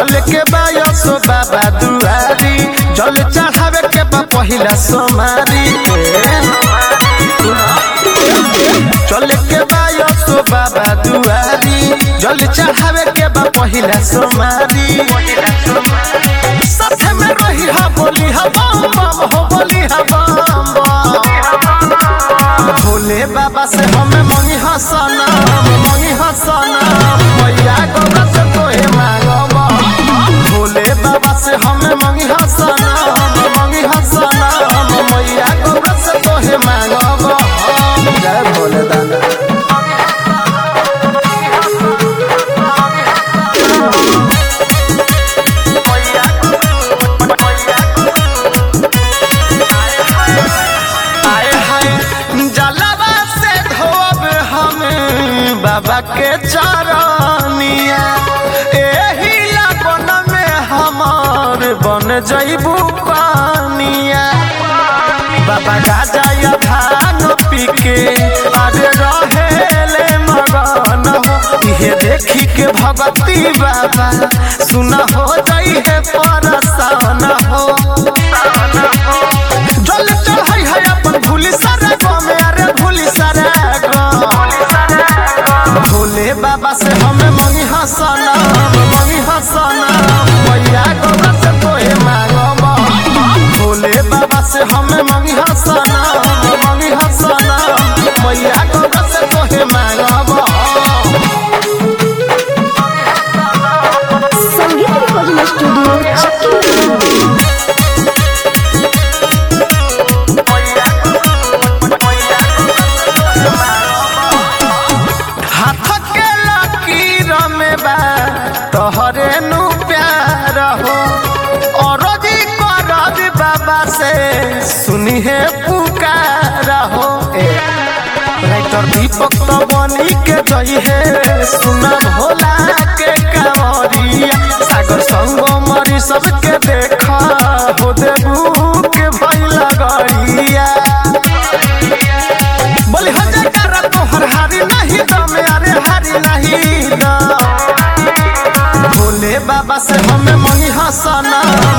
चल के बायसो बाबा दुआरी जल चढ़ावे के बा पहिला सोमारी चल के बायसो बाबा दुआरी जल चढ़ावे के बा पहिला सोमारी साथे में रही हा बोली हा बम बम हो बोली हा बम बम भोले बाबा से हमें मंगी हसना मंगी हसना मैया गौरा से तोहे मांगब भोले बाबा से हमें मंगी हसना मंगी हसना मैया गौरा से तोहे मांगब जय भोले दादा आए हाय जलवा से धोब हमें बाबा के चरनिया एही लगन में हमार बन जइबू पानिया बाबा गाजा या भांग पी के अरे रहेले मगन हो इहे देखी के भगती बाबा सुना हो जाई है परसान हो जल चढ़ाई है अपन भूली सारा गाँव में अरे भूली सारा गाँव भोले बाबा से हमें मंगी हसना मंगी हसना मैया गौरा से तोहे मांगब भोले बाबा से हमें मंगी हसना मंगी हसना मैया गौरा से तोहे मांगब संगीत रिकॉर्डिंग स्टूडियो चक्की हाथ के लकीर में बा तोहरे नु प्यार हो और जी करब बाबा से सुनी है पुकार हो ए, राइटर दीपक तो बनी के जई है सुना भोला के कांवरिया सागर संग मरी सबके देखा हो देबू के भइला गड़िया बोली हो जयकारा तोहर हारी नहीं दम अरे हारी नहीं दम भोले बाबा से हमें मंगी हसना